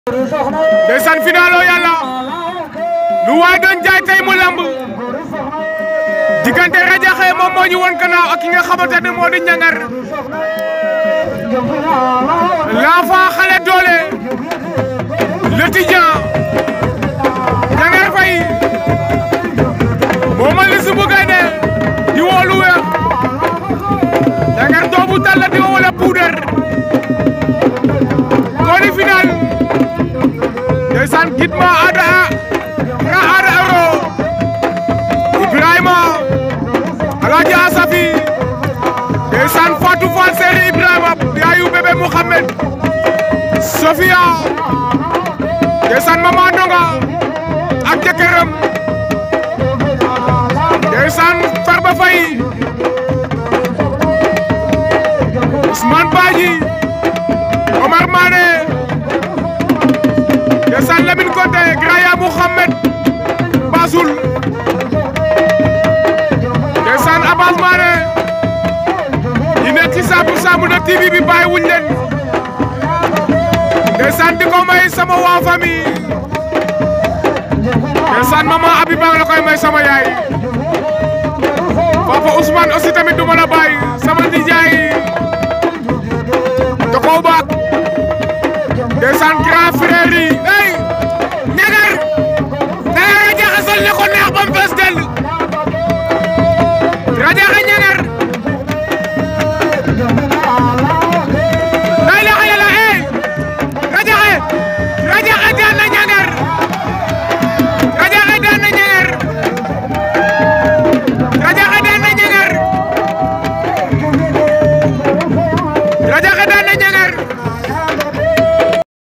ndeysaan final o yàlla lu waay doon jaay tey mu lamb diggante Radiakhé moom moo ñu won gannaaw ak ki nga xamante ne moo di ñangar l'enfant xale doole l'étudiant ñangar fay moo ma li su bu gaynde di woolu weex ñangar doobu talla di wala puudar ko di final ndeysaan gidma ada nga ada aro Ibrahima Alaaji Asafi ndeysaan Fatou Fall Seri Ibrahima yaayu bébé Mouhamed Sofia ndeysaan Mama Ndonga ak jëkkëram ndeysaan Farba Faye Ousmane Badji Omar Mané ndeysaan Lamine Konté Graya Mouhamed Basul ndeysaan Abbas Mané yi nekk ci saabu saabu na TV bi bàyyi wuñ leen ndeysaan di ko may sama waa famille ndeysaan maman Abiba la koy may sama yaay papa Ousmane aussi tamit du ma la bàyyi sama nijaay da koo baak ndeysaan grand frère yi hey ñagar dara Radiakhé sol ne ko neex ba mu fees dell Radiakhé ñagar